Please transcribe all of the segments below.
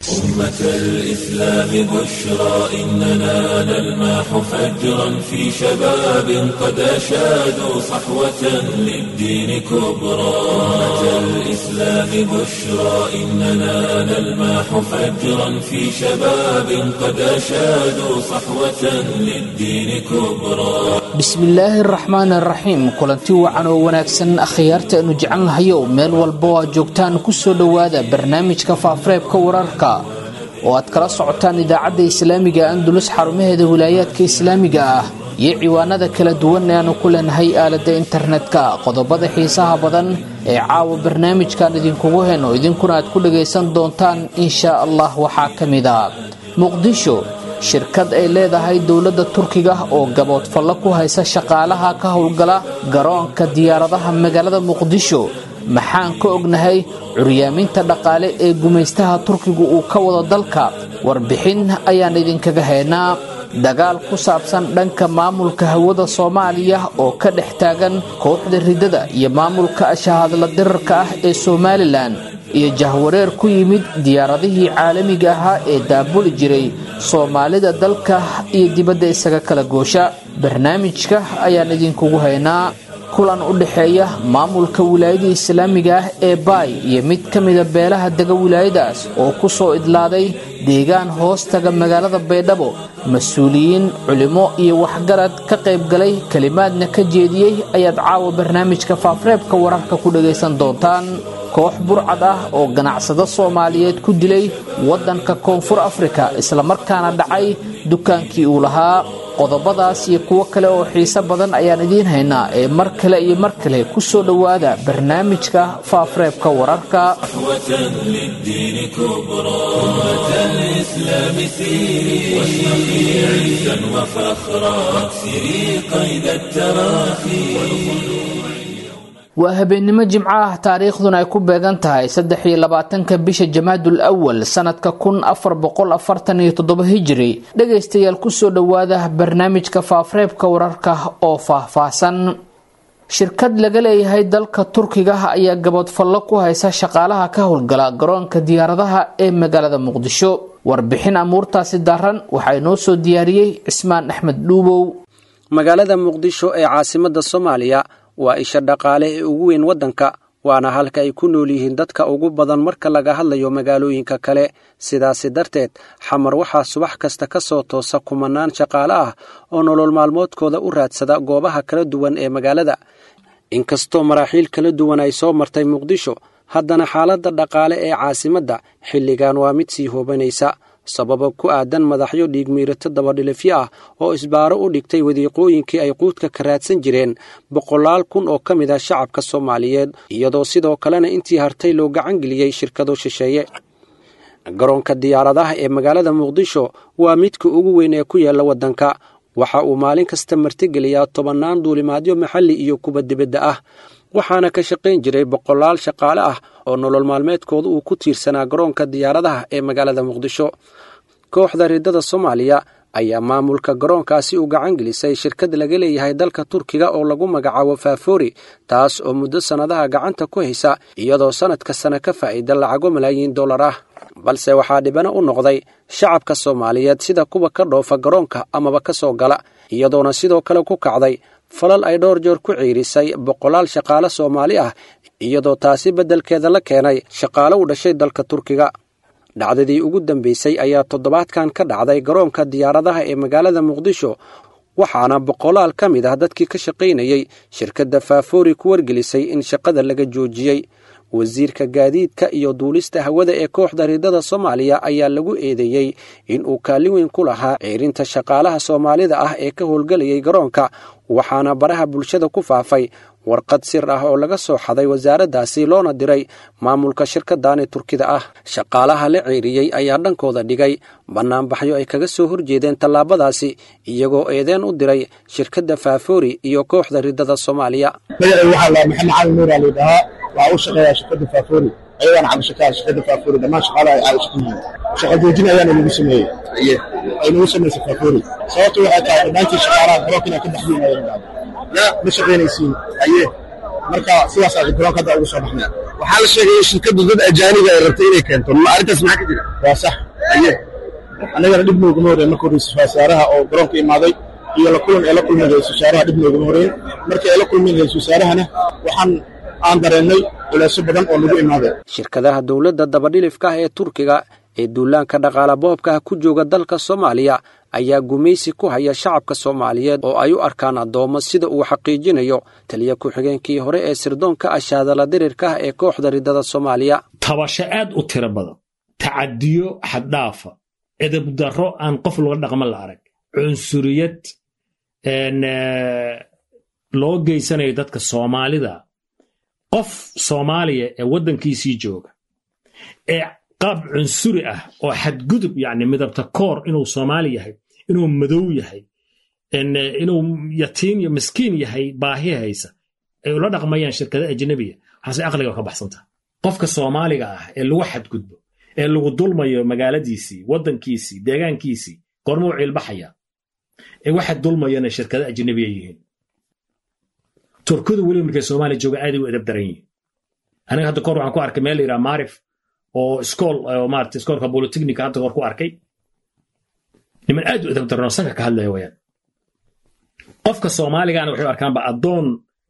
أمة الإسلام بشرى إننا نلمح فجرا في شباب قد أشادوا صحوة للدين كبرى أمة الإسلام بشرى إننا نلمح فجرا في شباب قد أشادوا صحوة للدين كبرى bismillaahi araxmaan araxiim kulanti wacan oo wanaagsan akhyaarta aynu jecelnahayow meel walba oo aad joogtaan kusoo dhowaada barnaamijka faafareebka wararka oo aad kala socotaan idaacadda islaamiga andulus xarumaheeda wilaayaadka islaamiga ah iyo ciwaanada kala duwan ee aanu ku leenahay aaladda internetka qodobada xiisaha badan ee caawa barnaamijkan idinkugu heno idinkuna aad ku dhagaysan doontaan inshaa allah waxaa ka mid a muqdisho shirkad ay leedahay dowladda turkiga oo gaboodfallo ku haysa shaqaalaha ka howlgala garoonka diyaaradaha magaalada muqdisho maxaan ka ognahay curyaaminta dhaqaale ee gumaystaha turkigu uu ka wado dalka warbixin ayaan idinkaga haynaa dagaal ku saabsan dhanka maamulka hawada soomaaliya oo ka dhex taagan kooxda ridada iyo maamulka ashahadla dirarka ah ee somalilan iyo jahwareer ku yimid diyaaradihii caalamiga ahaa ee daabuli jiray soomaalida dalka iyo dibadda isaga kala goosha barnaamijka ayaan idinkugu haynaa kulan u dhexeeya maamulka wilaayada islaamiga ah ee baay iyo mid ka mida beelaha dega wilaayadaas oo ku soo idlaaday deegaan hoostaga magaalada baydhabo mas-uuliyiin culimo iyo waxgarad ka qaybgalay kelimaadna ka jeediyey ayaad caawa barnaamijka faafreebka wararka ku dhagaysan doontaan koox burcad ah oo ganacsado soomaaliyeed ku dilay waddanka koonfur afrika islamarkaana dhacay dukaankii uu lahaa qodobadaas iyo kuwo kale oo xiise badan ayaan idiin haynaa ee mar kale iyo mar kale ku soo dhowaada barnaamijka faafreebka wararka للدين كبرى أمة الإسلام سيري واشرقي عزا وفخرا واكسري قيد التراخي waa habeennimo jimco ah taariikhduna ay ku beegan tahay saddex iyo labaatanka bisha jamaadul awal sanadka kun afar boqol afartan iyo toddoba hijiri dhagaystayaal kusoo dhowaada barnaamijka faafreebka wararka oo faahfaahsan shirkad laga leeyahay dalka turkiga ayaa gaboodfallo ku haysa shaqaalaha ka howlgala garoonka diyaaradaha ee magaalada muqdisho warbixin amuurtaasi daran waxaa inoo soo diyaariyey cismaan axmed dhuubow magaalada muqdisho ee caasimada soomaaliya waa isha dhaqaale ee ugu weyn waddanka waana halka ay ku nool yihiin dadka ugu badan marka laga hadlayo magaalooyinka kale sidaasi darteed xamar waxaa subax kasta ka soo toosa kumanaan shaqaale ah oo nolol maalmoodkooda u raadsada goobaha kala duwan ee magaalada inkastoo maraaxiil kala duwan ay soo martay muqdisho haddana xaaladda dhaqaale ee caasimadda xilligan waa mid sii hoobanaysa sababa ku aadan madaxyo dhiigmiirato dabadhilifyo ah oo isbaaro u dhigtay wadiiqooyinkii ay quudka ka raadsan jireen boqolaal kun oo ka mid ah shacabka soomaaliyeed iyadoo sidoo kalena intii hartay loo gacan geliyey shirkado shisheeye garoonka diyaaradaha ee magaalada muqdisho waa midka ugu weyn ee ku yaalla waddanka waxa uu maalin kasta martigeliyaa tobannaan duulimaadyo maxalli iyo kuwa dibadda ah waxaana ka shaqayn jiray boqolaal shaqaale ah oo nolol maalmeedkooda uu ku tiirsanaa garoonka diyaaradaha ee magaalada muqdisho kooxda ridada soomaaliya ayaa maamulka garoonkaasi u gacan gelisay shirkad laga leeyahay dalka turkiga oo lagu magacaabo faafori taas oo muddo sannadaha gacanta ku haysa iyadoo sannadka sana ka faa'iida lacago malaayiin dollar ah balse waxaa dhibano u noqday shacabka soomaaliyeed sida kuwa ka dhoofa garoonka amaba ka soo gala iyadoona sidoo kale ku kacday falal ay dhowr joor ku ciirisay boqolaal shaqaale soomaali ah iyadoo taasi beddelkeeda la keenay shaqaale u dhashay dalka turkiga dhacdadii ugu dambaysay ayaa toddobaadkan ka dhacday garoonka diyaaradaha ee magaalada muqdisho waxaana boqolaal ka mid ah dadkii ka shaqaynayey shirkadda faafori ku wargelisay in shaqada laga joojiyey wasiirka gaadiidka iyo duulista hawada ee kooxda ridada soomaaliya ayaa lagu eedeeyey in uu kaalin weyn ku lahaa ciirinta shaqaalaha soomaalida ah ee ka howlgelayay garoonka waxaana baraha bulshada ku faafay warqad sir ah oo laga soo xaday wasaaraddaasi loona diray maamulka shirkadani turkida ah shaqaalaha la ceeriyey ayaa dhankooda dhigay bannaanbaxyo ay kaga soo horjeedeen tallaabadaasi iyagoo eedeen u diray shirkadda faafori iyo kooxda ridada soomaaliya magacay waxaa la maxamed cali nuura laydhahaa waxaa u shaqeeyaa shirkadda faafori ayagaana cabashakaha shirkadda faafori dhammaan shaqaalaha ay caabasho ku yihiin shaqa joojin ayaana lagu sameeyey ay nagu samaysay faafori sababtu waxay tahay dhammaantii shaqaalaha garoonka inaan ka baxdiin ayay dhacday ma shaqaynaysiin aye marka sidaas aan garoonka hadda ugu soo baxnay waxaa la sheegay shirkaddu dad ajaaniga ay rabtay inay keento ma arrintaas maxaa ka jira waa sax aye annagana dhib nooguma horeen marka ra-iisul wasaaraha oo garoonka imaaday iyo la kulan ee la kulmeen ra-isul wasaaraha dhib nooguma horeen markii ay la kulmeen ra-isul wasaarahana waxaan aan dareennay culeysyo badan oo nagu imaadeen shirkadaha dowladda dabadhilifka ah ee turkiga ee duulaanka dhaqaala boobka ah ku jooga dalka soomaaliya ayaa gumaysi ku haya shacabka soomaaliyeed oo ay u arkaan addoommo sida uu xaqiijinayo taliya ku-xigeenkii hore ee sirdoonka ashaadala dirirka ah ee kooxda riddada soomaaliya tabasho aad u tiro badan tacadiyo xaddhaafa edabdarro aan qof laga dhaqman la arag cunsuriyad loo geysanayo dadka soomaalida qof soomaaliya ee waddankiisii jooga ee qaab cunsuri ah oo xadgudub yani midabta koor inuu soomaali yahay inuu madow yahay inuu yatiim iyo miskiin yahay baahi haysa ay ula dhaqmayaan shirkada ajnabiya waxaase aqliga ka baxsanta qofka soomaaliga ah ee lagu xadgudbo ee lagu dulmayo magaaladiisii waddankiisii deegaankiisii goormuu ciilbaxaya ee waxa dulmayana shirkada ajnabiya yihiin turkidu weliba markay soomaaliya jooga aaday u edab daran yihiin aniga hadda kor waxaan ku arkay meel la yidhaha maarif oo iskool maarata iskoolka bolitechnica hadda kor ku arkay niman aad u edab daranoo sanka ka hadlaya wayaan qofka soomaaligaana waxay u arkaanba addoon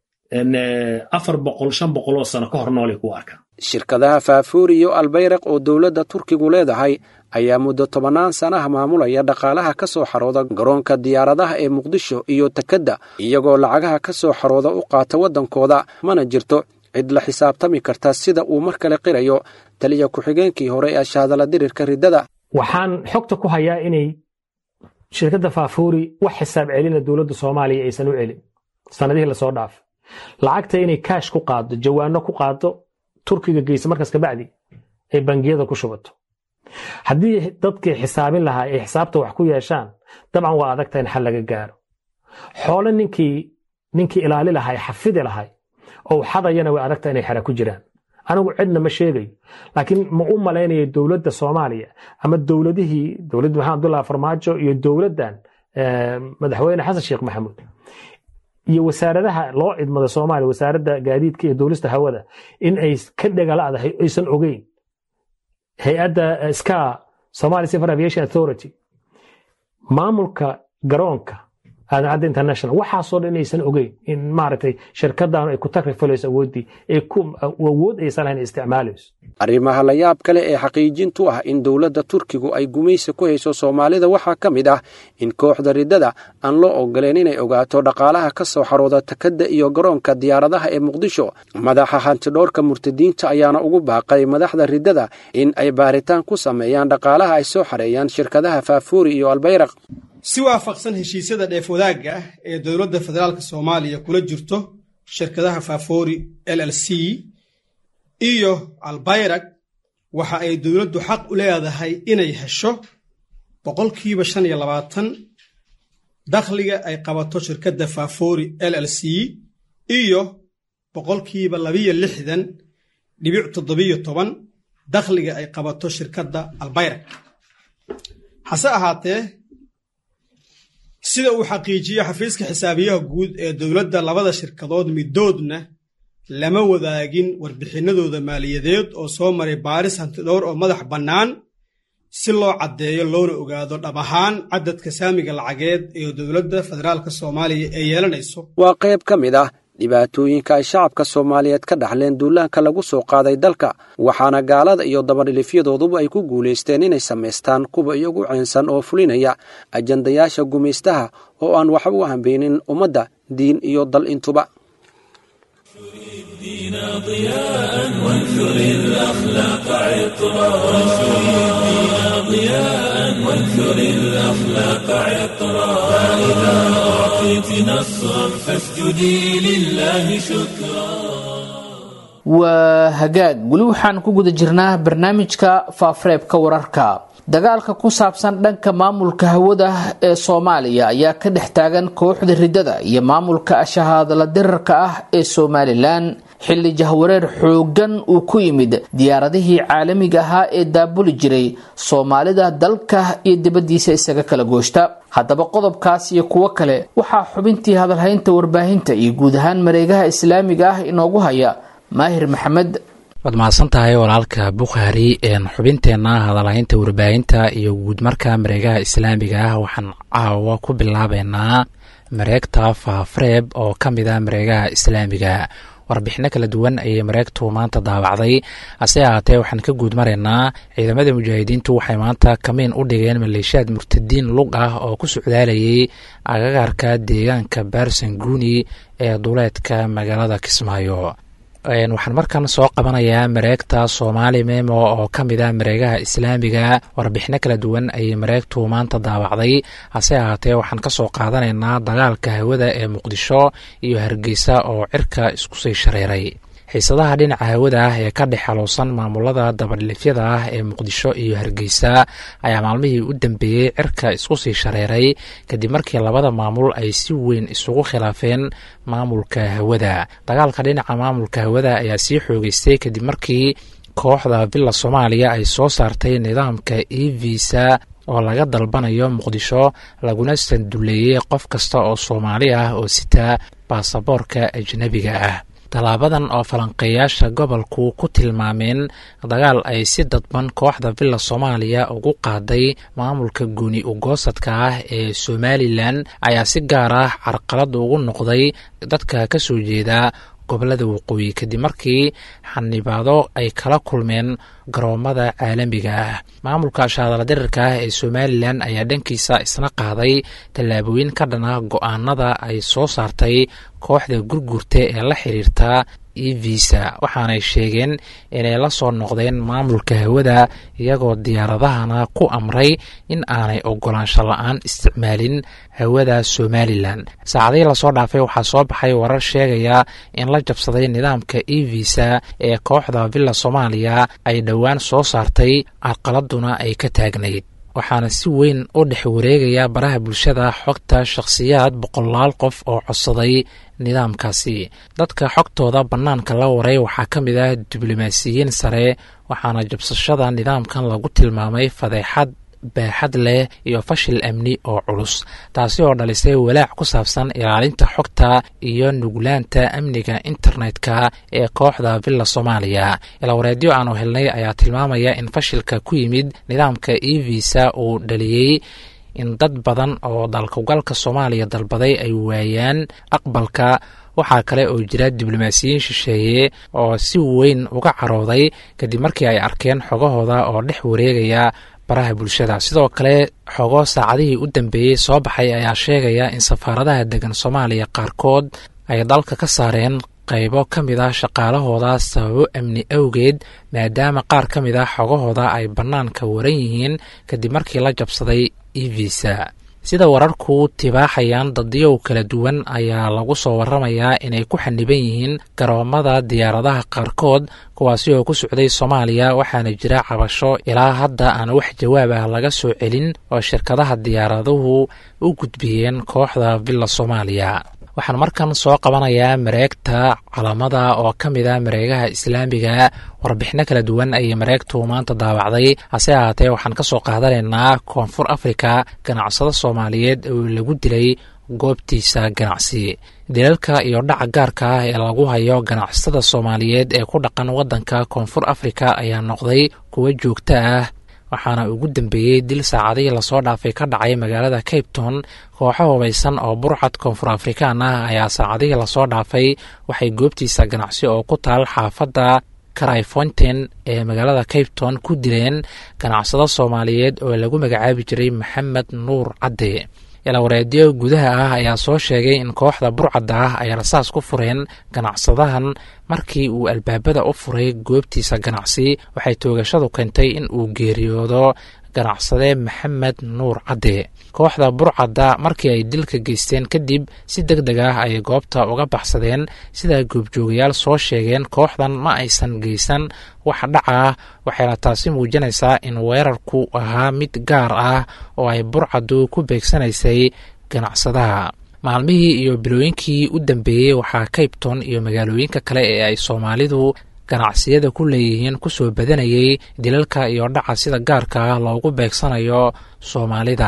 afar boqol shan boqol oo sano ka hor noolay kuu arkaan shirkadaha faafuuri iyo albayraq oo dowladda turkigu leedahay ayaa muddo tobannaan sanaha maamulaya dhaqaalaha ka soo xarooda garoonka diyaaradaha ee muqdisho iyo takedda iyagoo lacagaha ka soo xarooda u qaata waddankooda mana jirto cid la xisaabtami karta sida uu mar kale qirayo taliya ku-xigeenkii hore ee ashaadala dirirka riddada waxaan xogta ku hayaa inay shirkadda faafuuri wax xisaab celina dowladda soomaaliya aysan u celin sanadihii lasoo dhaafay lacagta inay kaash ku qaado jawaano ku qaado turkiga geysa markaas kabacdi ay bangiyada ku shubato haddii dadkii xisaabin lahaa ay xisaabta wax ku yeeshaan dabcan waa adagta in xal laga gaaro xoole ninkii ninkii ilaali lahay xafidi lahay oo xadayana way adagta inay xera ku jiraan anigu cidna ma sheegayo laakiin ma u malaynayo dowladda soomaaliya ama dowladihii dowladda maxamed abdullahi farmaajo iyo dowladdan madaxweyne xasan sheekh maxamuud iyo wasaaradaha loo idmada soomaaliya wasaaradda gaadiidka iyo duulista hawada in ay ka dhegaladahay aysan ogeyn hay-adda ska somali civil aviation authority maamulka garoonka aadan international waxaasoo dhan inaysan ogeyn in maaragtay shirkaddan ay ku takrifalayso awooddii ay ku awood aysan lahayn isticmaalayso arrimaha la yaab kale ee xaqiijintu ah in dowladda turkigu ay gumaysi ku hayso soomaalida waxaa ka mid ah in kooxda riddada aan loo ogoleen inay ogaato dhaqaalaha ka soo xarooda takadda iyo garoonka diyaaradaha ee muqdisho madaxa hantidhoorka murtadiinta ayaana ugu baaqay madaxda riddada in ay baaritaan ku sameeyaan dhaqaalaha ay soo xareeyaan shirkadaha faafuuri iyo albayraq si waafaqsan heshiisyada dheef wadaagga ah ee dowladda federaalk soomaaliya kula jirto shirkadaha faafoori l l c iyo albayrag waxa ay dowladdu xaq u leedahay inay hesho boqolkiiba shan iyo labaatan dakhliga ay qabato shirkadda faafoori l l c iyo boqolkiiba labiyo lixdan dhibic toddobiyo toban dakhliga ay qabato shirkadda albayrag hase ahaatee sida uu xaqiijiyo xafiiska xisaabiyaha guud ee dowladda labada shirkadood midoodna lama wadaagin warbixinadooda maaliyadeed oo soo maray baaris hantidhowr oo madax bannaan si loo caddeeyo loona ogaado dhab ahaan cadadka saamiga lacageed ee dowladda federaalk soomaaliya ee yeelanayso waa qayb ka mid ah dhibaatooyinka ay shacabka soomaaliyeed ka dhaxleen duulaanka lagu soo qaaday dalka waxaana gaalada iyo dabadhilifyadooduba ay ku guulaysteen inay samaystaan kuwa iyagu ceensan oo fulinaya ajandayaasha gumaystaha oo aan waxba u hambeynin ummadda diin iyo dal intuba وانثر الأخلاق عطرا فإذا أعطيت نصرا فاسجدي لله شكرا waa hagaag weli waxaan ku guda jirnaa barnaamijka faafareebka wararka dagaalka ku saabsan dhanka maamulka hawada ee soomaaliya ayaa ka dhex taagan kooxda riddada iyo maamulka shahaadala dirarka ah ee somalilan xilli jahwareer xoogan uu ku yimid diyaaradihii caalamiga ahaa ee daabuli jiray soomaalida dalka iyo dibadiisa isaga kala gooshta haddaba qodobkaas iyo kuwo kale waxaa xubintii hadalhaynta warbaahinta iyo guud ahaan mareegaha islaamiga ah inoogu haya maahir maxamed waad mahadsan tahay walaalka bukhaari xubinteenna hadalhaynta warbaahinta iyo guudmarka mareegaha islaamiga ah waxaan caawa ku bilaabeynaa mareegta faafreeb oo ka mid a mareegaha islaamiga warbixino kala duwan ayay mareegtu maanta daawacday hase ahaatee waxaan ka guud maraynaa ciidamada mujaahidiintu waxay maanta kamiin u dhigeen maleeshiyaad murtadiin lug ah oo ku socdaalayay agagaarka deegaanka baarsan guuni ee duleedka magaalada kismaayo waxaan markan soo qabanayaa mareegta soomaali memo oo ka mid a mareegaha islaamiga warbixino kala duwan ayay mareegtu maanta daawacday hase ahaatee waxaan ka soo qaadanaynaa dagaalka hawada ee muqdisho iyo hargeysa oo cirka isku sii shareeray xiisadaha dhinaca hawada ah ee ka dhex xaluusan maamulada dabadhilifyada ah ee muqdisho iyo hargeysa ayaa maalmihii u dambeeyey cirka isku sii shareeray kadib markii labada maamul ay si weyn isugu khilaafeen maamulka hawada dagaalka dhinaca maamulka hawada ayaa sii xoogeystay kadib markii kooxda villa soomaaliya ay soo saartay nidaamka e visa oo laga dalbanayo muqdisho laguna sanduleeyey qof kasta oo soomaali ah oo sita baasaboorka ajnebiga ah tallaabadan oo falanqeeyaasha gobolku ku tilmaameen dagaal ay si dadban kooxda villa soomaaliya ugu qaaday maamulka gooni ugoosadka ah ee somalilan ayaa si gaar ah carqalad ugu noqday dadka ka soo jeeda gobolada waqooyi kadib markii xanibaado ay kala kulmeen garoomada caalamiga ah maamulka shaadaladirirka ah ee somalilan ayaa dhankiisa isna qaaday tallaabooyin ka dhana go-aanada ay soo saartay kooxda gurgurta ee la xiriirta e visa waxaanay sheegeen inay la soo noqdeen maamulka hawada iyagoo diyaaradahana ku amray in aanay ogolaansho la-aan isticmaalin hawada somalilan saacadihii lasoo dhaafay waxaa soo baxay warar sheegaya in la jabsaday nidaamka e visa ee kooxda villa soomaaliya ay dhowaan soo saartay carqaladuna ay ka taagnayd waxaana si weyn u dhex wareegaya baraha bulshada xogta shakhsiyaad boqolaal qof oo codsaday nidaamkaasi dadka xogtooda bannaanka la waray waxaa ka mid ah diblomaasiyiin sare waxaana jabsashada nidaamkan lagu tilmaamay fadeexad baaxad leh iyo fashil amni oo culus taasi oo dhalisay walaac ku saabsan ilaalinta xogta iyo nuglaanta amniga internetka ee kooxda villa soomaaliya ilawareedyo aanu helnay ayaa tilmaamaya in fashilka ku yimid nidaamka e visa uu dhaliyey in dad badan oo dalkugalka soomaaliya dalbaday ay waayaan aqbalka waxaa kale oo jira diblomaasiyiin shisheeye oo si weyn uga carooday kadib markii ay arkeen xogahooda oo dhex wareegaya baraha bulshada sidoo kale xogo saacadihii u dambeeyey soo baxay ayaa sheegaya in safaaradaha degan soomaaliya qaarkood ay dalka ka saareen qaybo ka mid ah shaqaalahooda sababo amni awgeed maadaama qaar ka mid ah xogahooda ay bannaanka waran yihiin kadib markii la jabsaday e visa sida wararku tibaaxayaan dadyow kala duwan ayaa lagu soo waramayaa inay ku xaniban yihiin garoomada diyaaradaha qaarkood kuwaasi oo ku socday soomaaliya waxaana jira cabasho ilaa hadda aan wax jawaab ah laga soo celin oo shirkadaha diyaaraduhu u gudbiyeen kooxda villa soomaaliya waxaan markan soo qabanayaa mareegta calamada oo ka mid a mareegaha islaamiga warbixino kala duwan ayay mareegtu maanta daawacday hase ahaatee waxaan ka soo qaadanaynaa koonfur afrika ganacsado soomaaliyeed oo lagu dilay goobtiisa ganacsi dilalka iyo dhaca gaarka ah ee lagu hayo ganacsatada soomaaliyeed ee ku dhaqan waddanka koonfur afrika ayaa noqday kuwo joogto ah waxaana ugu dambeeyey dil saacadihii lasoo dhaafay ka dhacay magaalada cape town kooxo hubaysan oo burcad koonfur afrikaan ah ayaa saacadihii lasoo dhaafay waxay goobtiisa ganacsi oo ku taal xaafadda cryfonten ee magaalada cape town ku dileen ganacsado soomaaliyeed oo lagu magacaabi jiray maxamed nuur cadde ilawareedyo gudaha ah ayaa soo sheegay in kooxda burcadda ah ay rasaas ku fureen ganacsadahan markii uu albaabada u furay goobtiisa ganacsi waxay toogashadu keentay in uu geeriyoodo ganacsade maxamed nuur cadde kooxda burcadda markii ay dilka geysteen kadib si deg deg ah ay goobta uga baxsadeen sida goobjoogayaal soo sheegeen kooxdan ma aysan geysan wax dhaca ah waxayna taasi muujinaysaa in weerarku ahaa mid gaar ah oo ay burcaddu ku beegsanaysay ganacsadaha maalmihii iyo bilooyinkii u dambeeyey waxaa cabton iyo magaalooyinka kale ee ay soomaalidu ganacsiyada ku leeyihiin kusoo badanayay dilalka iyo dhaca sida gaarka ah loogu beegsanayo soomaalida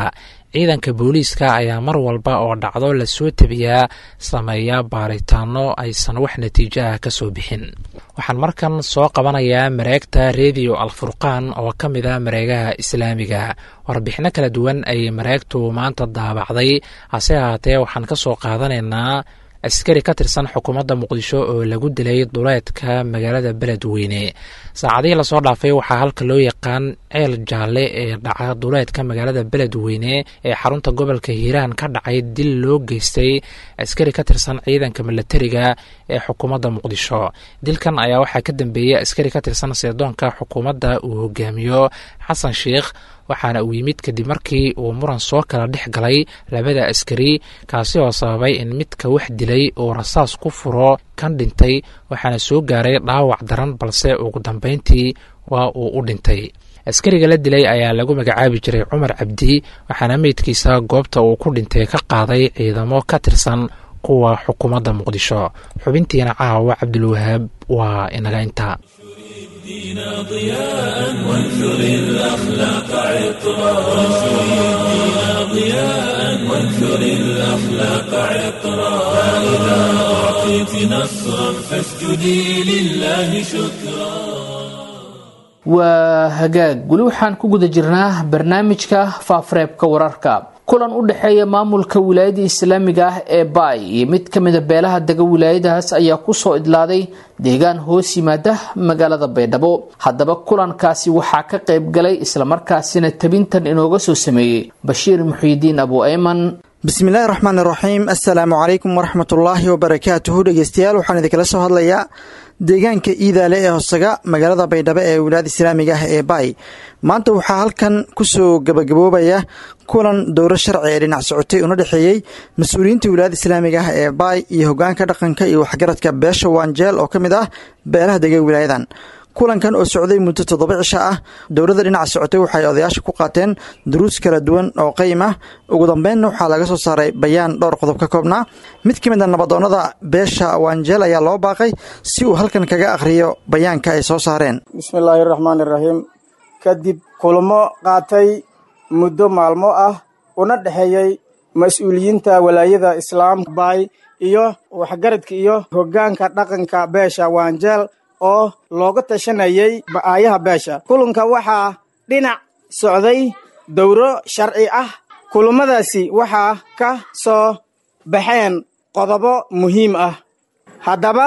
ciidanka booliiska ayaa mar walba oo dhacdo lasoo tebiyaa sameeya baaritaano aysan wax natiijo ah ka soo bixin waxaan markan soo qabanayaa mareegta rediyo alfurqaan oo ka mid a mareegaha islaamiga warbixino kala duwan ayay mareegtu maanta daabacday hase ahaatee waxaan ka soo qaadanaynaa askari ka tirsan xukuumadda muqdisho oo lagu dilay duleedka magaalada beledweyne saacadihii lasoo dhaafay waxaa halka loo yaqaan ceel jaalle ee dhaca duleedka magaalada beledweyne ee xarunta gobolka hiiraan ka dhacay dil loo geystay askari ka tirsan ciidanka milatariga ee xukuumadda muqdisho dilkan ayaa waxaa ka dambeeyey askari ka tirsan seedoonka xukuumadda uu hogaamiyo xasan sheikh waxaana uu yimid kadib markii uu muran soo kala dhex galay labada askari kaasi oo sababay in midka wax dilay uu rasaas ku furo kan dhintay waxaana soo gaaray dhaawac daran balse ugu dambeyntii waa uu u dhintay askariga la dilay ayaa lagu magacaabi jiray cumar cabdi waxaana meydkiisa goobta uu ku dhintay ka qaaday ciidamo ka tirsan kuwa xukuumadda muqdisho xubintiina caawa cabdulwahaab waa inaga inta دينا ضياء وانثر الأخلاق عطرا وانثر الدين ضياء وانثر الأخلاق عطرا فإذا أعطيت نصرا فاسجدي لله شكرا waa hagaag weli waxaan ku guda jirnaa barnaamijka faafareebka wararka kulan u dhexeeya maamulka wilaayada islaamiga ah ee baay iyo mid ka mida beelaha dega wilaayadahaas ayaa kusoo idlaaday deegaan hoos yimaada magaalada baydhabo haddaba kulankaasi waxaa ka qayb galay islamarkaasina tabintan inooga soo sameeyey bashiir muxiidiin abu ayman bismillaahi raxmaan iraxiim assalaamu calaykum waraxmatullaahi wabarakaatuhu dhegeystayaal waxaan idinkala soo hadlayaa deegaanka iidaale ee hosaga magaalada baydhabo ee wilaayada islaamiga ah ee baay maanta waxaa halkan kusoo gabagaboobaya kulan dowro sharci ee dhinac socotay una dhexeeyey mas-uuliyiinta wilaayada islaamiga ah ee baay iyo hogaanka dhaqanka iyo waxgaradka beesha waanjeel oo ka mid ah beelaha dega wilaayadan kulankan oo socday muddo toddoba cisho ah dowladda dhinaca socotay waxay odayaasha ku qaateen duruus kala duwan oo qayim ah ugu dambeynna waxaa laga soo saaray bayaan dhowr qodob ka koobnaa mid ka mid a nabadoonnada beesha waanjeel ayaa loo baaqay si uu halkan kaga akhriyo bayaanka ay soo saareen bismillaahi raxmaan iraxiim kadib kulmo qaatay muddo maalmo ah una dhexeeyey mas-uuliyiinta walaayada islaamka baay iyo waxgaradka iyo hoggaanka dhaqanka beesha waanjeel oo looga tashanayay aayaha beesha kulanka waxaa dhinac socday dowro sharci ah kulummadaasi waxaa ka soo baxeen qodobo muhiim ah haddaba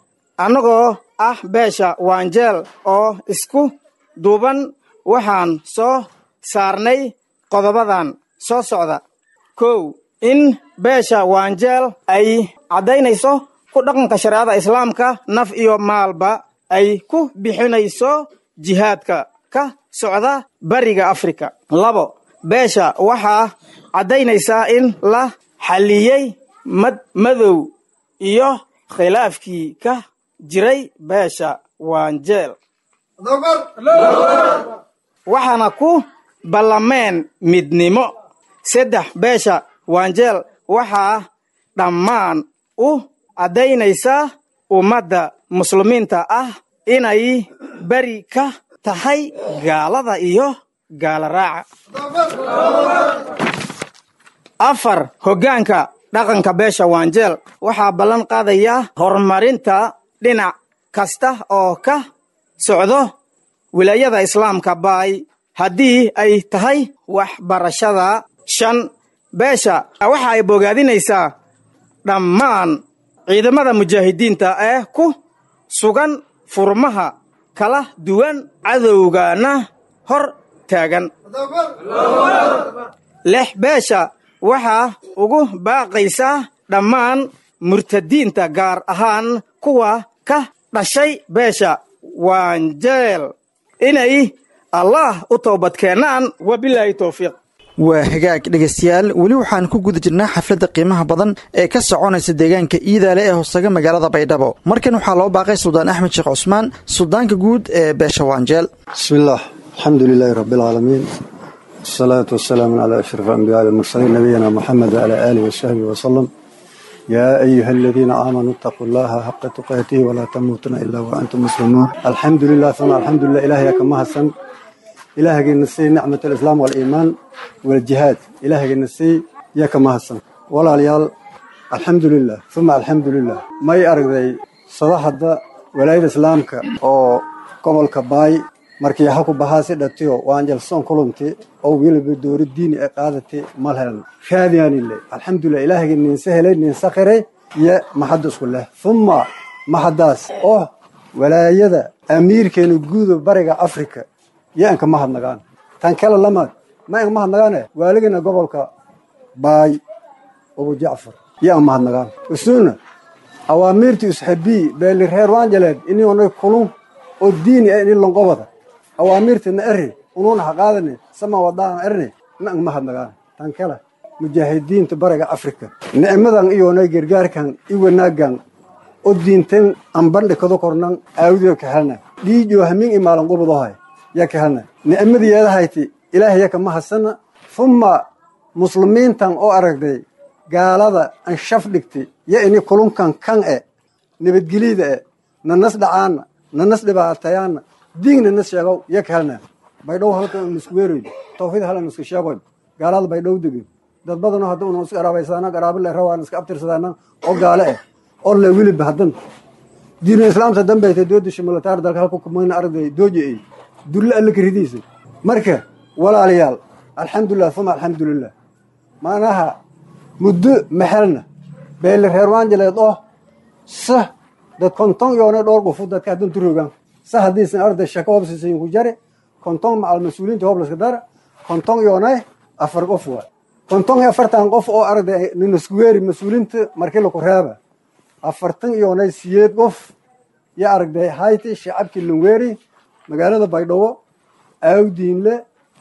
annagoo ah beesha waanjeel oo isku duuban waxaan soo saarnay qodobadan soo socda kow in beesha waanjeel ay caddaynayso ku dhaqanka shareecada islaamka naf iyo maalba ay ku bixinayso jihaadka ka socda bariga afrika labo beesha waxaa caddaynaysaa in la xalliyey mad madow iyo khilaafkii ka jiray beesha waanjeel waxaana ku ballameen midnimo saddex beesha waanjeel waxaa dhammaan u caddaynaysaa ummadda muslimiinta ah inay beri ka tahay gaalada iyo gaala raaca afar hoggaanka dhaqanka beesha waanjeel waxaa ballan qaadayaa horumarinta dhinac kasta oo ka socdo wilaayada islaamka baay haddii ay tahay waxbarashada shan beesha waxa ay bogaadinaysaa dhammaan ciidamada mujaahidiinta ee ku sugan furmaha kala duwan cadowgana hor taagan lix beesha waxaa ugu baaqaysaa dhammaan murtadiinta gaar ahaan kuwa ka dhashay beesha waanjeel inay allah u toobadkeenaan wabilaahi towfiiq waa hagaag dhegaystayaal weli waxaan ku guda jirnaa xafladda qiimaha badan ee ka soconaysa deegaanka iidaale ee hoosaga magaalada baydhabo markan waxaa loo baaqay suldaan axmed sheekh cusmaan suldaanka guud ee beesha waanjeel bismillaah alxamdu lilaahi rabbialcaalamiin wasalaatu wasalaamu calaa ashraf ambiyaa almursaliin nabiyina moxamed wacalaa aalihi wasaxbihi wasalam yaa ayuha aladiina aamanuu itaquu llaha xaqa tuqaatihi walaa tamuutuna ilaa wa antum muslimuun alxamdu lilah uma alxamdulilah ilaahyaa ka mahadsan ilaahagayna sii nicmat alislaam waaliimaan waljihaad ilaahagayna sii iyo ka mahadsan walaalayaal alxamdulilah uma alxamdulilah may aragday sadaxadda walaayada islaamka oo gobolka baay markii ha ku bahaasi dhatiyo waanjalsoon kulunti oo weliba doori diini ay qaadati mal helan raadiyaanile alxamdulilah ilaahagay ninse helay ninse qiray iyo maxadda isku leh uma maxaddaas oo walaayada amiirkeena guuda bariga afrika yo anka mahadnagaan tan kale lamaad ma anka mahadnagaane waaligana gobolka baay abu jacfar yo an mahadnagaan usuna awaamiirti usxabii beeli reer waanjaleed inionay kulun oo diini ah ini lonqobada awaamiirtina eri unuuna ha qaadane sama wadaan erne na ang mahadnagaan tan kale mujaahidiinta bariga afrika nicmadan iyonay gargaarkan i wanaagan o diintan ambandhi kado kornan aawdiyo kahelna dhiijo hamin i maalan qubudohay ya kahelna nicmadiyeedahayti ilaahay yaka mahasana fuma muslimiintan oo aragday gaalada an shaf dhigti yo ini kulunkan kan e nabadgelyada e nanas dhacaana nanas dhibaatayaana diigna nas sheegow yo kahelna baydhow halka nisku weeroy tawfiid hala niska sheegoy gaalada baydhow degin dad badanoo hadda una iska araabaysana garaabile rawaan iska abtirsadaana oo gaale eh oo le wiliba haddan diinu islaamta dambayta doodisha militaar dalka halku kumayna aragday dooji ay dulle alle karidiisa marka walaalayaal alxamdulilah uma alxamdulilah maanaha muddo maxelna beeli reer waanjaleed oo sa dad konton yoona dhowr gufu dadka haddan turogaan sa haddiisan arday shaka hobsisayin ku jare konton macal mas-uuliyiinta hoblaska dara konton yoonay afar qof waa konton iyo afartan qof oo arday ninaskuweeri mas-uuliinta markii laku reeba afartan iyoonay siyeed qof yo aragday hayti shacabkii lanweeri magaalada baydhabo aawdiinle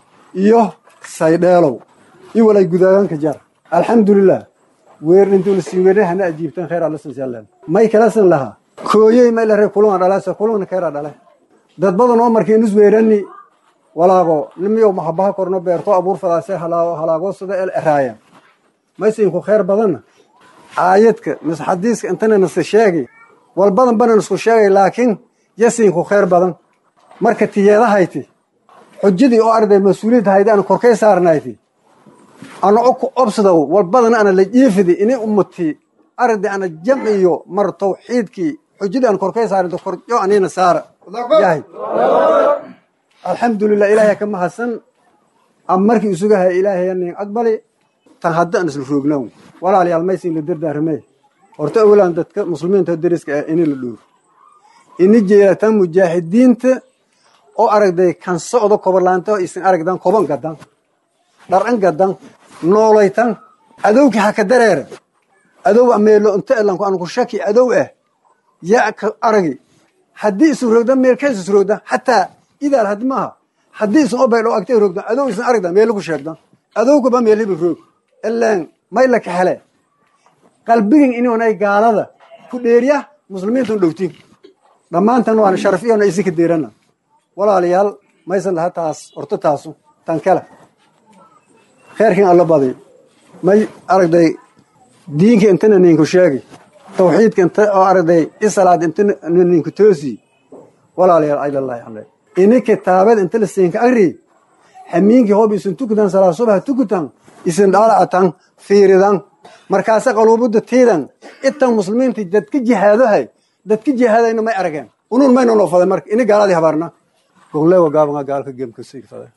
iyo saydheelow i walay gudaaganka jar alxamdulilah weernintuuna sii weerne hana ajiibtan khayr allasansialen may kalasan lahaa kooyey may lare kulunga dhalase kulungna khayra dhale dad badan oo markii nus weerani walaago nimiyow maxabaha korno beerto abuur fadaase halaagoossada el eraaya maysinku khayr badanna aayadka mis xadiiska intana nasa sheegi wal badan bana nisku sheegay laakiin yasinku khayr badan marka tiyeedahayti xujadii oo arday mas-uuliyadda haydi ana korkay saarnayti ana oku obsadow wal badan ana la jiifidi ini ummati arday ana jamciyo mar tawxiidkii xujadii ana korkay saarinto korjo anina saara yahay alxamdulilah ilaahay ka mahadsan am markii isugahay ilaahay nin aqbali tan hadda aan isla roognaw walaalayaal maysin la dardaaramay horta awalan dadka muslimiinta deriska ah ini la dhuuro ini jeelatan mujaahidiinta oo aragday kan socdo koborlaanta isin aragdan koban gadan dharan gadan noolaytan adowki haka dareera adow ameelo inta elanku aan ku shaki adow ah yaa ka aragi haddii isu roogdan meelkaas is roogdan xataa idaal haddi maaha haddii isin oo baydhow agtay roogdan adow isin aragdan meelo ku sheegdan adowgaba meel hibi roog ilaan may la kahele qalbigin inonay gaalada ku dheeriya muslimiintun dhowtin dhammaantan waana sharaf iyona isinka deerana walaalayaal maysan laha taas horto taasu tan kale kheerkin alla badi may aragday diinka intana ninku sheegi tawxiidka inta oo aragday isalaad intana ninku toosi walaalayaal aylallahi ale ini kitaabad inta la siinka agri xamiinkii hoob isin tukutan salaa subaha tukutan isin dhaalacatan fiiridan markaase qaluubada tiidan itan muslimiinta dadka jihaadohay dadka jihaadayna may arageen unun mayna noo faday marka ini gaaladii habaarna gonlewa gaabanga gaalka gemkasiifada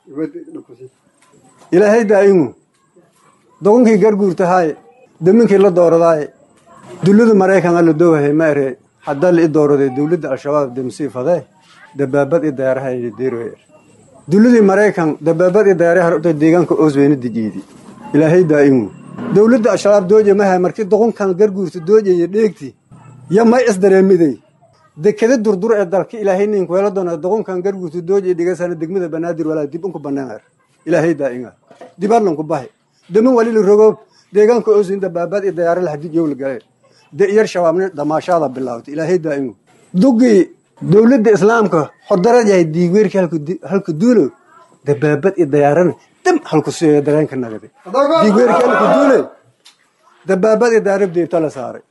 ilaahay daa'imu dogonkii garguurtahaay daminkii la dooradaaye dullada maraykanka la doowahay ma ere haddaa la i dooraday dowladda al-shabaab demsiifadee dabaabad i dayaaraha deeroyer dulladii maraykan dabaabad i dayaaraha rabta deegaanka oosweyne dijiidi ilaahay daa'imu dowladda al-shabaab dooje mahay markii doqonkan garguurta doojaya dheegti ya may isdareemiday dekada durdur ee dalka ilaahay ninku weela doona doqonkan garguurta doojaya dhigasana degmada banaadir walaa dib unku banaanar ilaahay daa'inga dibadlanku bahi damin walili rogoob deegaanka oosweyne dabaabad i dayaara lahadid yowla galee de'yar shabaabni damaashaada bilaawtay ilaahay daa'imu dugii dowladda islaamka xodarad yahay diigweerki halka duulo dabaabad i dayaarana dam halku siyo dareenka nagade diigweerki halka duule dabaabad i dayaarab deebta la saaray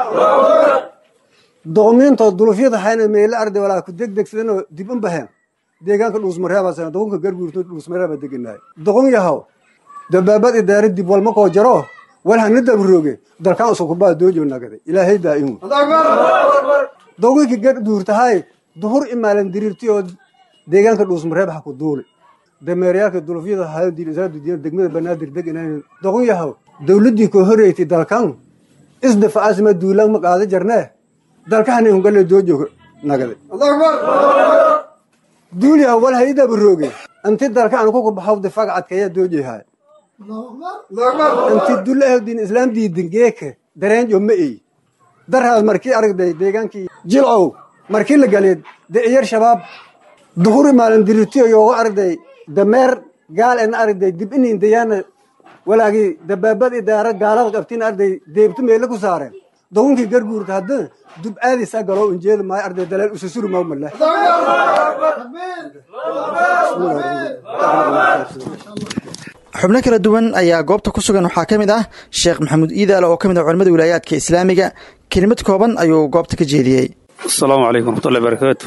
doqmiintoo dulufyada hayna meelo arday walaa ku degdegsadanoo dib un baheen deegaanka dhuusmareebasana doqonka garguurto dhuusmareeba deganaay doqon yahow dabaabad idaara dib walma koo jaro wal hana dabrooge dalkaan usukubaa doojo nagade ilaahay daa'imu doqonki garguurtahay duhur imaalan diriirti oo deegaanka dhuusmareeb ha ku duuli dameerayaalka dulufyada haadiisadudiya degmada banaadir deganaan doqon yahow dowladdii koo horeeytay dalkan isdafaasma duulaan ma qaada jarnee dalkahani hungale doojo nagade duul yahow wal hay dabrooge anti dalka aan kuku baxaw difaag cadkeeya doojehaay anti dulahdin islaam diidin geeke dareenjo ma ey daraad markii aragday deegaankii jilcow markii la galeed de'iyar shabaab duhuri maalin dirirtiyo yooga aragday dameer gaal en aragday dib inin dayaana walaagii dabaabad idaara gaalada qabtiin arday deebtu meele ku saareen dogonkii garguurta hadda dub aadisa galow injeeda maayo arday daleel ususuri maw male xubno kala duwan ayaa goobta ku sugan waxaa ka mid ah sheekh maxamuud iidaale oo ka mid ah culamada wilaayaadka islaamiga kelimad kooban ayuu goobta ka jeediyey asalaamu calaykum waraxmatullahi barakaatu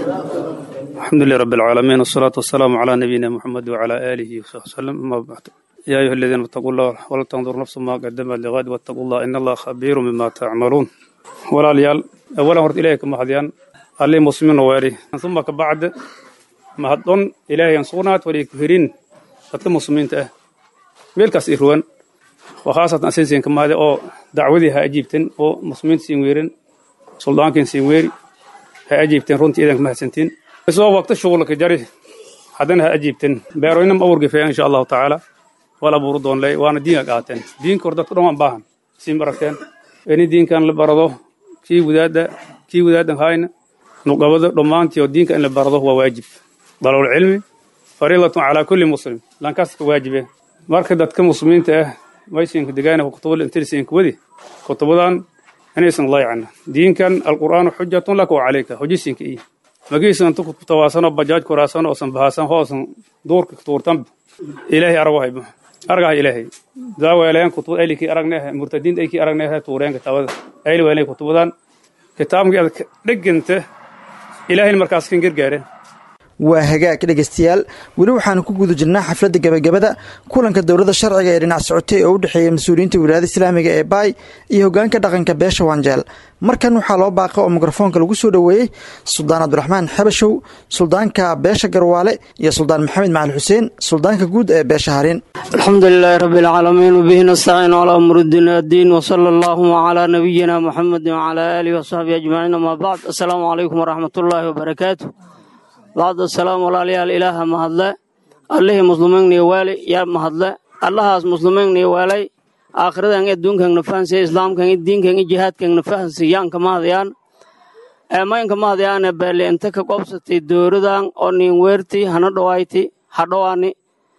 alxamdulilah rabbi alcaalamiin wasalaatu wasalaamu calaa nabiyina muxamed wacalaa aalihi wasaxbi wasalam amaa bacdu yaa ayuha aladiina ittaquu llah wala tandur nafsu maa qadamat liqaad wattaquu llah in allaha khabiiru bima tacmaluun walaalayaal awalan horta ilahay ka mahadiyaan allii muslimiina weeri uma ka bacd mahadon ilaahay aan sugnaat walii ku hirin dadka muslimiinta ah meelkaas i ruwan oo khaasatan asinsiin ka mahade oo dacwadii ha ajiibten oo muslimiinta siin weerin suldaankiin siin weeri ha ajiibteen runtii idanka mahadsantiin isoo waqti shughulka jari haddana ha ajiibten beeroynam awurgifeya insha allahu tacaala wal abuuru doonley waana diinka qaateen diinka hor dadku dhan waan baahan siin baragteen ini diinkan la barado kii wadaadda kii wadaadan hayna nuqabada dhammaantii oo diinka in la barado waa waajib dalol cilmi fariidatun calaa kulli muslim lankaas ka waajibe marka dadka muslimiinta ah maysinka degaana kutubada intirsinka wadi kutubadan inaysan layacna diinkan alqur'aanu xujatun laka wa calayka hujisinka iyo magiisan tu tawaasano bajaaj kuraasano oosan bahaasan hoosan duurka tuurtan ilaahay arago haybo argaha ilaahay daaweeleen kutubad aylikii aragnehe murtadiinta aykii aragnehe tuureen kitaabada ayli weelay kutubadan kitaabkii aad dheganta ilaahayna markaas kan gargaare waa hagaag dhegaystayaal weli waxaanu ku guda jirnaa xafladda gebagabada kulanka dowladda sharciga ee dhinac socotay oo u dhexeeya mas-uuliyiinta wilaayada islaamiga ee baay iyo hoggaanka dhaqanka beesha wanjeel markan waxaa loo baaqa oo mikrofoonka lagu soo dhoweeyey suldaan cabdiraxmaan xabashow suldaanka beesha garwaale iyo suldaan maxamed macali xuseen suldaanka guud ee beesha harin alxamdu lilaahi rabbi alcaalamiin wabihi nastaciin calaa umuri diin addiin wasala allaahuma calaa nabiyina muxamedin wacalaa aalihi wasaxbihi ajmaciin amaa bacd assalaamu calaykum waraxmatullaahi wabarakaatu bacd asalaam walaalayaal ilaaha mahadle allihii muslimiinnii waali yaa mahadle allahaas muslimiinnii waalay aakhiradan adduunkan fahansiya islaamkan diinkan jihaadkan fahansi yaanka mahadayaan maynka mahadayaane beeli inta ka qobsatay dowradan oo nin weerti hana dhawayti hadhowaani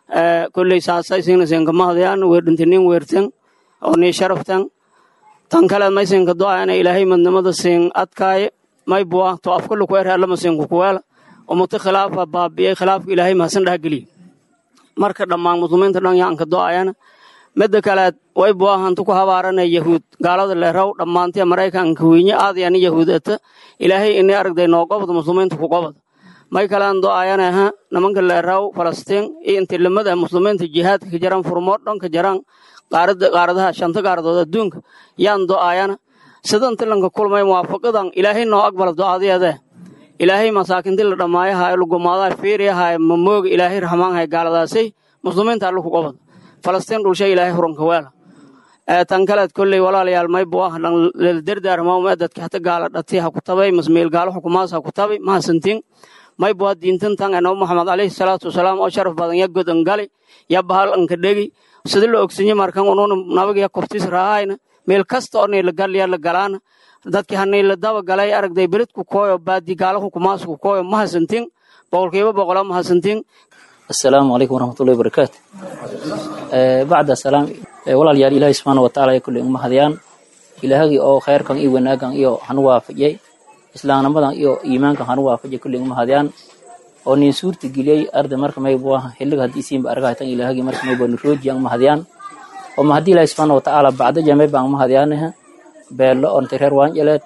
kolley saasaysinka mahadayaan weerdhinti nin weertan oo nii sharaftan tan kale maysinka do'ayana ilaahay madnimada siin adkaaye may buwa to afkala ku erhe allama siinku kuweela ummata khilaafa baabi'ay khilaafka ilaahay mahadsan dhahgeliye marka dhammaan muslimiinta dhan yaanka do'ayana midda kaleed way buahantu ku habaarana yahuud gaalada leeraw dhammaantee maraykanka wiinye aadayani yahuudata ilaahay ini aragday noo gobod muslimiinta ku gobod may kalaan do'ayana ha nimanka leeraw falastiin iyo intilimada muslimiinta jihaadka ka jaran furmood dhan ka jaran qaaradaha shanta qaaradood adduunka yaan do'ayana sidan tilanka kulmay muwaafaqadan ilaahay noo aqbala do'adeede ilaahay masaakinti la dhammaayaha lugumaadaha fiiriyaha mamooga ilaahay raxmaanhay gaaladaasay muslimiinta alla ku qobod falastiin dhulshay ilaahay huranka weela tan kaleed kolley walaalayaal may buah dardaarmawme dadki hata gaala dhati ha ku tabay masmeel gaalo xukumaas ha ku tabay mahasantiin may buah diintan tan enabo maxamed alayhi salaatu wasalaam oo sharaf badan ya godan gali ya bahal anka dhegi sida la ogsinye markan ununa nabaga ya kortis raahayna meel kasta oo niila galya la galaana dadki haniila daba galay aragday beledku kooyo baadi gaalo xukumaasku kooyo mahasantiin boqolkiiba boqola mahasantiin asalaamu calaykum waraxmatullahi wabarakaatu bacda salaam walaalyaal ilaahay subxaana watacaala ay kulley uma hadiyaan ilaahagii oo khayrkan iyo wanaagan iyo hanu waafajiyey islaamnimadan iyo iimaankan hanu waafajiyay kulley uma hadiyaan oo nin suurta geliyey arda marka maybu ah xilliga haddii siinba argahaytan ilaahagii marka maybu niroojiyan uma hadiyaan oo ma haddii ilaahay subxaana watacaala bacda jamay baan uma hadiyaanaha beello onta reer waanjaleed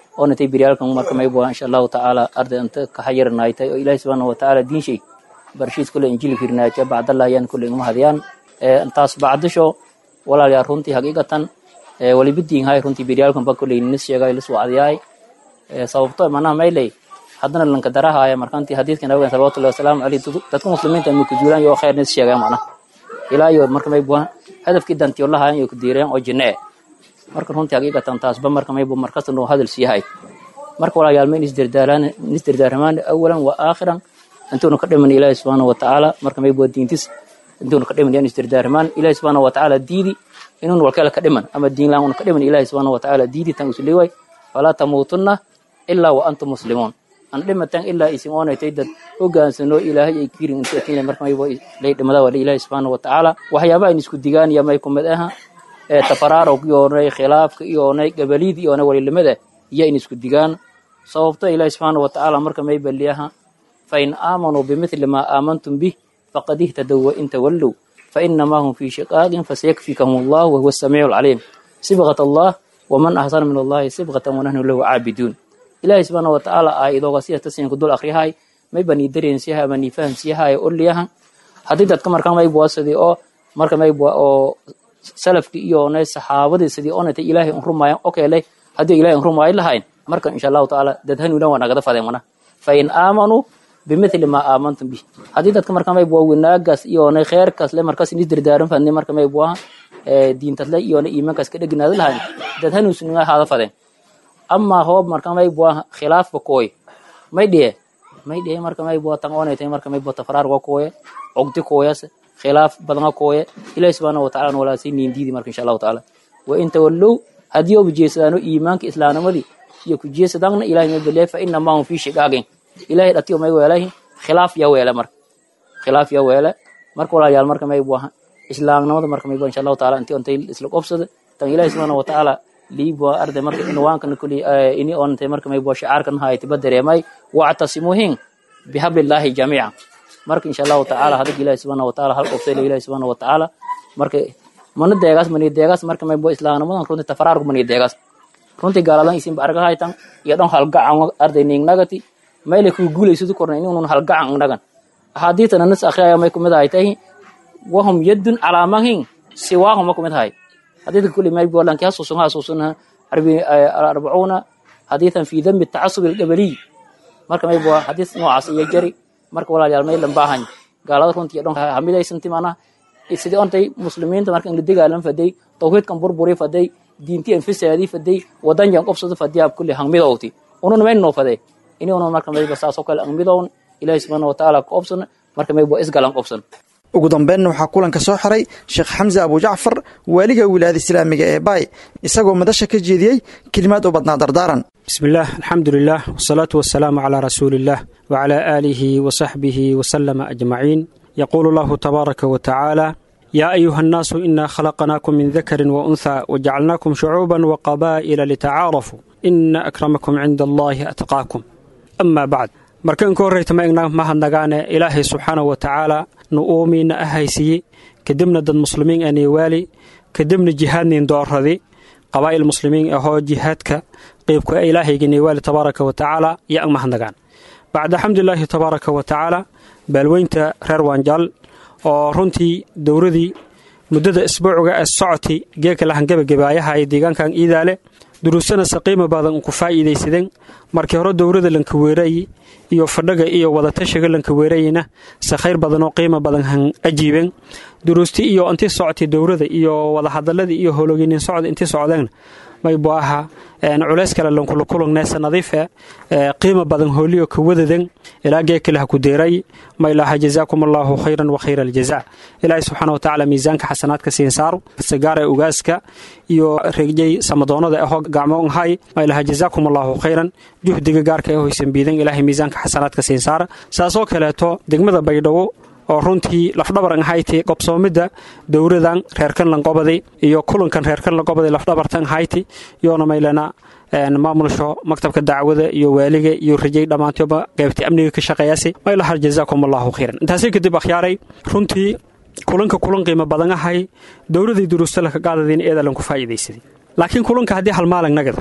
oo natay biryaalkan marka may buha insha allahu tacaala arday anta kahayarnaaytay oo ilaahi subxaana watacaala diinshay barshiis kule injili firnaaja bacdallah ayaan kule igma hadiyaan intaas bacdisho walaalyaa runtii haqiiqatan walibidiin hay runtii biryaalkan ba kule nis sheegay lis wacdiyaay sababto manaha mayley haddana lanka darahaaya markantii hadiidka nabigan salawatullahi wasalaamu caleyh dadka muslimiinta ma kujuulaan yoo khayr nis sheegay macnaha ilaa iyo marka may buha hadafkii dantiyo lahayan iyo kudiireen oo jinne marka runtii haqiiqatan taasba marka maybu markasta noo hadal siiyahay marka walaalayaal ma isdirdaaramaan awalan wa aakhiran intuuna ka dhiman ilaahi subxaana wa tacaala marka maybu diintis intuuna ka dhiman yaan isdirdaaramaan ilaahi subxaana wa tacaala diidi inuun walkala ka dhiman ama diin laan una ka dhiman ilaahi subxaana wa tacaala diidi tan usuliway falaa tamuutunna ilaa wa antum muslimuun an dhimatan ilaa isin oonaytay dad hogaansano ilaahay ay kirin intatinle marka maybu lay dhimada wala ilaahi subxaana wa tacaala waxyaaba ayn isku digaan iyo may kumid aha tafaraarog iyoonay khilaafka iyoonay gabaliid iyoonay walilimada iyo in isku digaan sababto ilaahi subxaana wa tacaala marka may baliyaha fain aamanuu bimithli maa aamantum bih faqad ihtadow wain tawallow fainamaa hum fii shiqaaqin fasayakfikahum allah wahuwa asamiicu alcaliim sibqat allah waman ahsana min allahi sibqatan wanahnu lahu caabiduun ilaahi subxaana wa tacaala aayadooga sida tasinku dul akriyahay may banii dareensiyaha ama nii fahamsiyahay oliyaha haddii dadka marka maybua sidii oo marka maybua oo salafkii iyoonay saxaabadii sidii onatay ilaahay un rumaayan okeeley haddii ilahay un rumaayo lahayn marka insha allahu tacaala dad hanuunan waa nagada fadeen mana fain aamanuu bimithli maa aamantum bih haddii dadka marka maybua wanaagaas iyoonay kheerkaas le markaas inis dirdaaran fadni marka maybuaha diintasle iyoonay iimaankaas ka dheginaada lahayn dad hanuunsuniga haada fadeen amaa hoob marka maybuaha khilaafka kooy may dhiye may dhiye marka maybua tan onaytay marka maybua tafaraarga kooye cogdi kooyas khilaaf badanga kooye ilahi subxaana watacala walaasay niindiidi marka insha allahu tacaala wa in tawallow haddii oba jeesadaano iimaanka islaamnimadii iyo ku jeesadaanna ilahay may beliya fa inamaa hum fii shiqaagin ilahay dhatiyo may weelahi khilaaf ya weele marka khilaaf ya weele marka walaalayaal marka may buaha islaamnimada marka may bua insha allahu taala intii ontay isla qobsada tan ilahi subxaana watacaala liibua arday marka inwaankan kuli ini ontay marka may bua shicaarkan haytiba dareemay wactasimuhin bihablillahi jamiica marka insha allahu tacaala hadag ilahi subxaana wataala hal qobsayla ilahi subxaana watacaala marka mana deegaas mani deegaas marka maybo islaamnimadan runtii tafaraarku mani deegaas runtii gaaladan isinba arga haytan iyo dhan halgacan arday ningnagati mayle kuu guulaysudu korna inunun halgacan nagan axaadiitana nas akhriyaya may kumid ahay tahi wahum yadun calaamahin siwaahum ma kumid ahay hadiidka kulli maybo lanki hasuusun hasuusun arbi alarbacuuna hadiitan fi dambi tacasub alqabaliy marka maybo hadiis noocaas iyo jari marka walaalayaal maylan baahan gaalada runtii dhan hamidaysanti mana sidii ontay muslimiinta marka inla degaalan faday tawxiidkan burburi faday diinti anfisaadii faday wadanjan qobsada fadiyaab kulli hangmidowti unun mayn noo faday ini unun marka mayba saasoo kale angmidown ilaahi subxaana watacaala ka qobsan marka maybo isgalan qobsan ugu dambeynna waxaa kulanka soo xiray sheekh xamse abujacfar waaliga wilaayada islaamiga ee baay isagoo madasha ka jeediyey kelimaad u badnaa dardaaran بسم الله الحمد لله والصلاة والسلام على رسول الله وعلى آله وصحبه وسلم أجمعين يقول الله تبارك وتعالى يا أيها الناس إنا خلقناكم من ذكر وأنثى وجعلناكم شعوبا وقبائل لتعارفوا إن أكرمكم عند الله أتقاكم أما بعد markaan ka horreyta ma egnaa mahadnagaane ilaahay subxaana wa tacaala nu uumiina ahaysiye kadibna dad muslimiin ani waali kadibna jihaadnin doorradi qabaa'il muslimiin ahoo jihaadka qeybka ilaahayga niwaali tabaaraka wa tacaala iyo ang mahadnagaan bacda xamdulilaahi tabaaraka wa tacaala baalweynta reer waanjaal oo runtii dowradii muddada isbuucuga ee socoti geeka lahangebagabaayaha ee deegaankan iidaale duruusana saqiima badan ku faa'iidaysadeen markii hore dowrada lanka weerayi iyo fadhaga iyo wadatashiga lanka weerayina se khayr badan oo qiimo badan han ajiibeen duruusti iyo intii socotay dowrada iyo wadahadaladii iyo howloginin socda intii socdeen maybu aha culays kale lankula kulugneesa nadiife qiimo badan hooliyo ka wadaden ilaa geekale ha ku deeray maylaha jazaakum allaahu khayran wa khayra aljaza ilaahay subxaana watacaala miisaanka xasanaadka siin saaro sagaara ugaaska iyo regjay samadoonada aho gacmo hay maylaha jazaakum allaahu khayran juhdiga gaarka ee hoysan biidan ilaahay miisaanka xasanaadka siin saara saasoo kaleeto degmada baydhabo oo runtii lafdhabaran hayti qobsoomidda dowradan reerkan lanqobaday iyo kulankan reerkan lanqobaday lafdhabartan hayti yoona maylana maamulsho maktabka dacwada iyo waaliga iyo rajay dhammaantoba qaybta amniga ka shaqeeyaasi maylaha jazaakum allahu khayran intaasi kadib akhyaaray runtii kulanka kulan qiimo badan ahay dowladii duruusta laka qaadadiin eedalan ku faa'iidaysaday laakiin kulanka haddii hal maalan nagado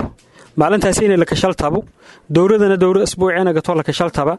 maalintaasi inay lakashal tabo dowladana dowlad isbuuciina gato lakashal taba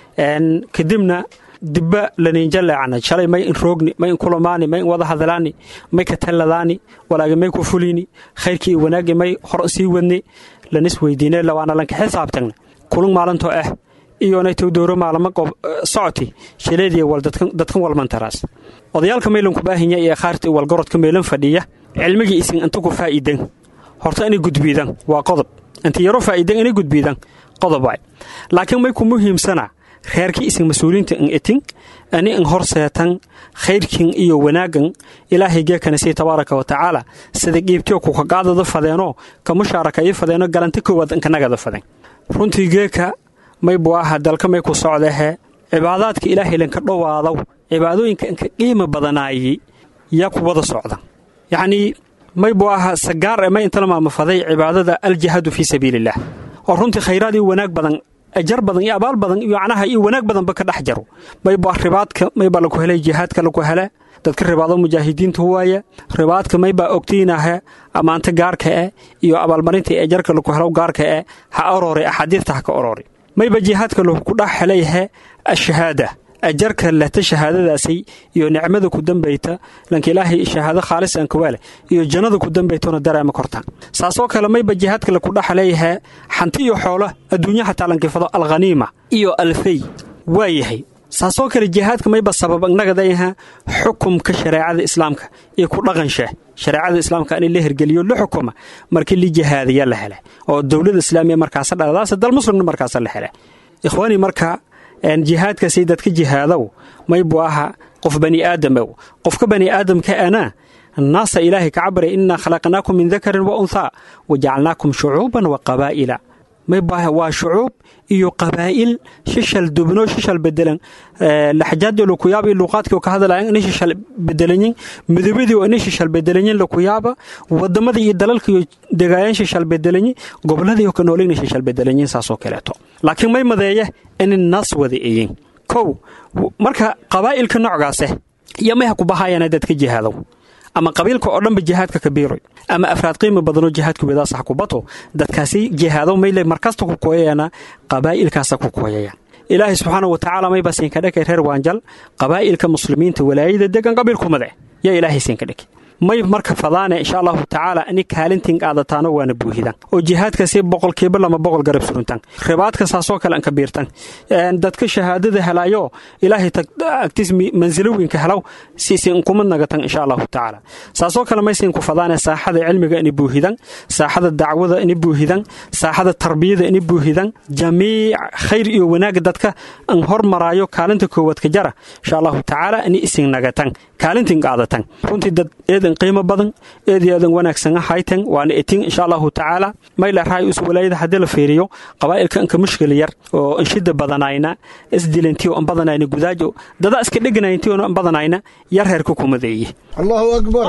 kadibna dibba laniinjaleecana shalay may in roogni may in kulamaani may in wada hadalaani may ka talladaani walaagi may ku fulini khayrkii iyo wanaagii may hor sii wadni lanis weydiine lawaana lanka xisaabtagna kulun maalintoo ah iyonaytow dowro maalamo socoti shaleediya wal dadkan walmantaraas odayaalka maylanku baahinya iyo khaarta walgorodka meelan fadhiya cilmigii isin inta ku faa'iidan horta inay gudbiidan waa qodob inta yaro faa'iidan inay gudbiidan qodob waay laakiin may ku muhiimsana reerkii isin mas-uuliinta in etin ani in horseetan khayrkin iyo wanaagan ilaahay geekana sii tabaaraka wa tacaala sida qiibtiyo kukagaadada fadeenoo ka mushaaraka ii fadeeno galanta koowaad inkanagada fadeen runtii geeka may buu aha dalka may ku socdahe cibaadaadka ilaahay lanka dhowaadow cibaadooyinka inka qiima badanaayey yaa ku wada socda yacnii may buu aha sagaar e may intala maamafaday cibaadada aljihaadu fii sabiiliillah oo runtii khayraad iyo wanaag badan ajar badan iyo abaal badan iyo macnaha iyo wanaag badanba ka dhex jaro mayba ribaadka maybaa laku helay jihaadka laku hele dadka ribaado mujaahidiinta waaya ribaadka maybaa ogtiinahe ammaanta gaarka eh iyo abaalmarinta ajarka laku helo gaarka eh ha orori axaadiirta ha ka orori mayba jihaadka laku dhex helayhe ashahaada ajarka lehta shahaadadaasay iyo nicmada ku dambayta lanka ilaahay shahaado khaalisan kawaale iyo jannada ku dambaytona dareema kortaan saasoo kale mayba jihaadka laku dhex leeyahe xanti iyo xoolo adduunya xataa lankifado alkhaniima iyo alfey waa yahay saasoo kale jihaadka mayba sabab nagadayaha xukumka shareecada islaamka iyo ku dhaqansha shareecada islaamka in la hergeliyo la xukuma markii li jihaadaya la hele oo dowlada islaamiya markaasa dhaladaas dal muslimna markaasa la hele ikhwaanii marka jihaadkaasi dadka jihaadow may buu aha qof bani aadamow qofka bani aadamka ana naasa ilaahay ka cabara innaa khalaqnaakum min dakarin wa unthaa wa jacalnaakum shucuuban wa qabaa'ila may baaha waa shucuub iyo qabaa'il shishal dubno shishal bedelan laxjaadii lukuyaaba iyo luuqaadkii ka hadlayan inay shishal bedelanyin midabadii oo inay shishal bedelanyin lukuyaaba wadamadii iyo dalalka iyo degaayaan shishal bedelanyin goboladii oo ka nool inay shishal bedelanyin saasoo kaleeto laakiin may madeeye inay naas wada eyin kow marka qabaa'ilka noocgaase iyo may ha ku bahaayana dadka jihaadow ama qabiilka oo dhanba jihaadka kabiiroy ama afraad qiimi badanoo jihaadka wedaasa ha ku bato dadkaasi jihaado mayle markasta ku kooyayana qabaa'ilkaasa ku kooyayaan ilaahay subxaana wa tacaala mayba siinka dhakay reer waanjal qabaa'ilka muslimiinta walaayada degan qabiilkumade yaa ilaahay siinka dhakay may marka fadaane insha allahu tacaala ani kaalintiin qaadataano waana buuhidan oo jihaadkaasi boqolkiiba lama boqol garab suruntan ribaadka saasoo kale an kabiirtan dadka shahaadada helayo ilaahay agtiis mansilowinka helaw siisin kumad nagatan insha allahu tacaala saasoo kale maysin ku fadaane saaxada cilmiga ini buuhidan saaxada dacwada ini buuhidan saaxada tarbiyada ini buuhidan jamiic khayr iyo wanaag dadka an hormaraayo kaalinta koowaad ka jara insha allahu tacaala ini isin nagatan kaalintiin qaadatan runtii dad eedan qiimo badan eed eedan wanaagsan haytan waana etin insha allahu tacaala mayla raay us walaayada haddii la fiiriyo qabaa'ilka anka mushkil yar oo anshida badanayna isdilintiyo an badanayna gudaajo dada iska dheganayntiyo an badanayna yar reerka kumadeeye allahu akbar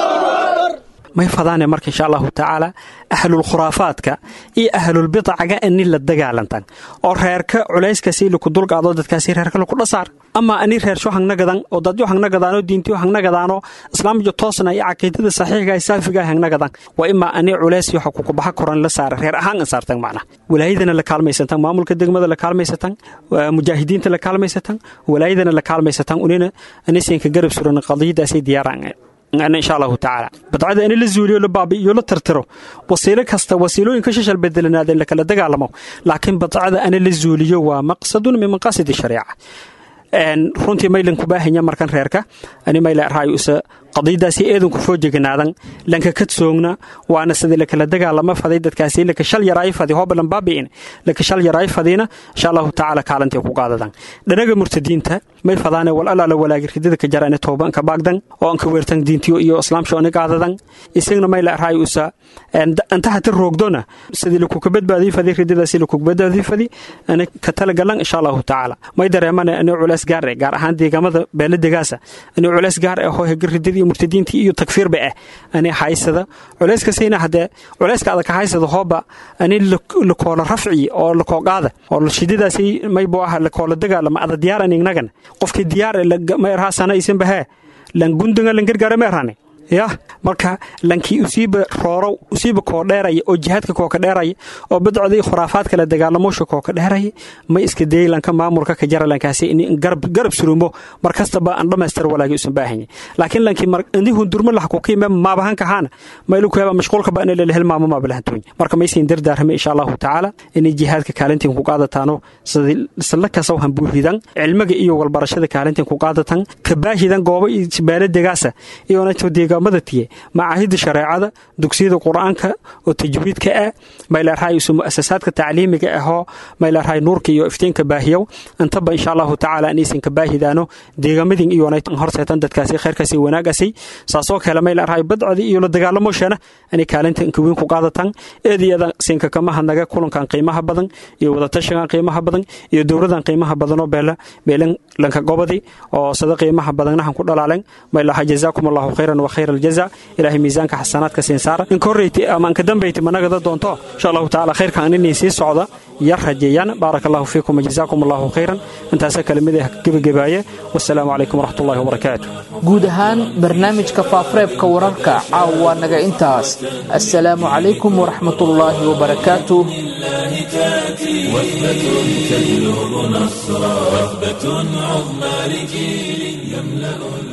may fadaane marka insha allahu tacaala ahlul khuraafaadka iyo ahlulbidacaga ani la dagaalantan oo reerka culayskasi laku dulqaado dadkaasi reerka laku dhasaar ama ani reersho hangnagadan oo dadyo hangnagadaanoo diintiyo hangnagadaanoo islaamjo toosna iyo caqiidada saxiiga saafiga hangnagadan waa imaa ani culays waxa kukubaxa koran la saara reer ahaan an saartan macna walaayadana la kaalmaysatan maamulka degmada la kaalmaysatan mujaahidiinta la kaalmaysatan walaayadana la kaalmaysatan unina anisinka garab suran qadiyadaasi diyaaraan insha allahu tacaala badcada in la zuuliyo la baabi'iyo la tirtiro wasiilo kasta wasiilooyinka shashal bedelanaada in la kala dagaalamo laakiin badcada ana la zuuliyo waa maqsadun min maqaasidi shariica runtii maylan ku baahanya markan reerka ani mayla raayusa qadiyadaasi eedanku foo jeganaadan lanka kadsoogna waana sidii lakala dagaalama faday dadkaasi lakashal yaraay fadi hobalan baabi'in lakashal yaraay fadiina insha allahu tacaala kaalantay ku qaadadan dhanaga murtadiinta may fadaane wal alaala walaagi ridada ka jarane tooban ka baagdan oo an ka weertan diintiyo iyo islaamsho ani qaadadan isagna mayla raayusa antaha ta roogdona sidii lakuka badbaadii fadi ridadaasi lakuka badbaadii fadi ani ka talagalan insha allahu tacaala may dareemane ani culays gaar eh gaar ahaan deegaamada beeladegaasa ani culays gaar eh hoo hega ridadii murtadiintii iyo takfiirba ah ani haysada culayskasina hadee culayska adag ka haysada hooba ani lakoola rafci oo lakoo qaada oo shidadaasi maybo ah lakoola dagaalama ada diyaaran ignagan qofkii diyaar ma erhaasana isinba hee lan gundunga lan gargaara ma erhane ya marka lankii usiiba roorow usiiba koo dheeraya oo jihaadka kooka dheeraya oo badcodii khuraafaad kale dagaalamoosha kooka dheeraya ma iska dayay lanka maamulka ka jara lankaasi in garab surumo mar kastaba aan dhammaystir walaagii usan baahanya laakiin lankii ini hundurma laha kukiime maabahanka haana maylu kuheba mashquulka ba ina lele hilmaamo maabalahantooy marka maysiin dardaarame insha allahu tacaala inay jihaadka kaalintiin ku qaadataano sala kasaw hambuuhidan cilmiga iyo walbarashada kaalintiin ku qaadatan kabaahidan goobo iyo baaladegaasa iyonato deegaamada tiye macaahida shareecada dugsiyada qur-aanka oo tajwiidka ah maylarhay isu muasasaadka tacliimiga ahoo maylarhay nuurka iyo iftiinka baahiyow intaba insha allahu tacaala inaysan kabaahidaano deegaamadin iyona horseetan dadkaasi khayrkaasi wanaagasi saasoo kale maylarhay badcodi iyo la dagaalamoshana inay kaalinta inkaweyn ku qaadatan eediyada siinka kamaha naga kulankan qiimaha badan iyo wadatashigan qiimaha badan iyo dowladan qiimaha badanoo beela beelan lanka gobodi oo sada qiimaha badannahan ku dhalaalen maylaha jazaakum allahu khayran wa khayra aljaza ilaahay miisaanka xasanaadka siin saara in korreyti ama anka dambeyti managada doonto insha allahu tacaala khayrkan inay sii socda yar rajeeyaan baaraka allahu fiikum jazaakum allahu khayran intaasa kelimada gebagabaaye wasalaamu calaykum waraxmatullahi wabarakaatu guud ahaan barnaamijka faafureebka wararka caawa naga intaas assalaamu calaykum waraxmatullaahi wabarakaatu وثبة تجلب نصرا وثبة عظمى لجيل يملأ